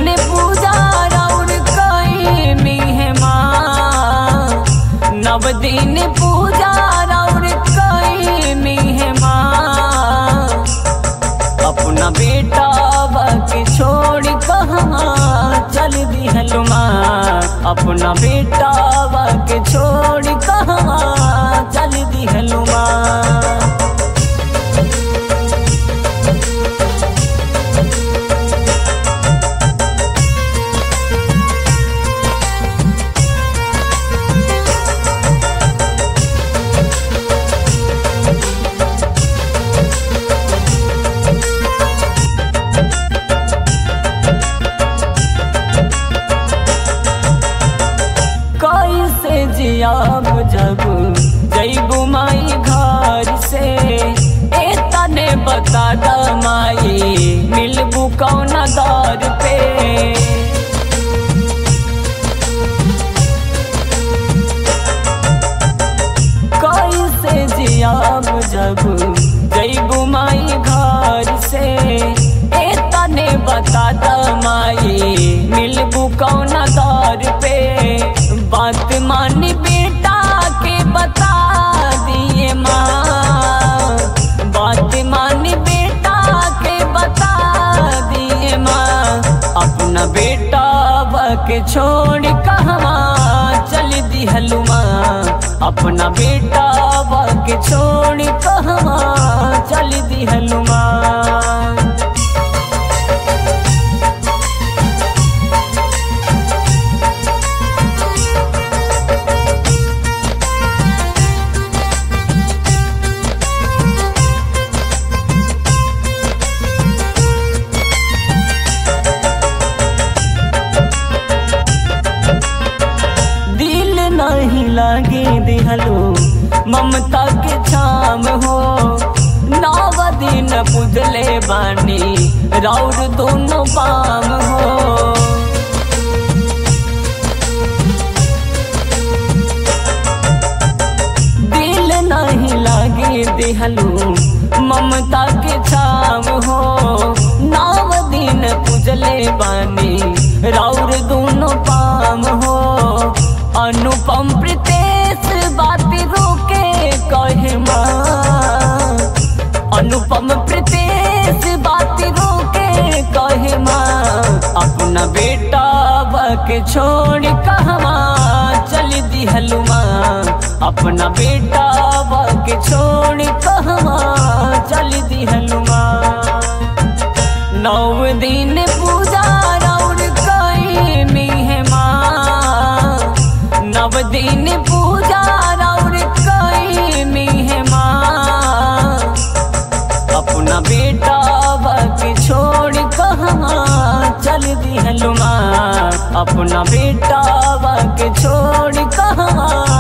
दिन पूजा राउर कई मेहमा नव दिन पूजा राउर कई मेहमा अपना बेटा के छोड़ कहाँ चल दिहलुमा अपना बेटा के छोड़ कहाँ चल दिहलुमा कैसे जियाब जब जैबू माई घर से ए तने बता द माई मिलबू कौन दर पे कैसे जियाब जब जैबू माई घर से ए तने बता द माई मिलबू कौन दर पे बात मान बेटा के बता दिए माँ बात मान बेटा के बता दिए माँ अपना बेटा के छोड़ कहवा चल दिहलू माँ अपना बेटा के छोड़ कहवा चल दिहलू माँ दिल नहीं लागे दिहलो ममता के छाम हो नव दिन पुजले बानी राउर दोनों पाम हो दिल नहीं लागे दिहलो ममता के छाम हो नव दिन पुजले बानी राउर दोनों पाम हो अनुपम प्रीतेश बात रोके कहे माँ अनुपम प्रीतेश बात रोके कहे माँ अपना बेटा के छोड़ कहवा चल दिहलू माँ अपना बेटा के छोड़ कहवा चल दिहलू माँ नौ दिन पूजा राउर कई मेहमा नव दिन पूजा राउर कई मेहमा अपना बेटा के छोड़ कहाँ चल दिहलुमा अपना बेटा के छोड़ कहाँ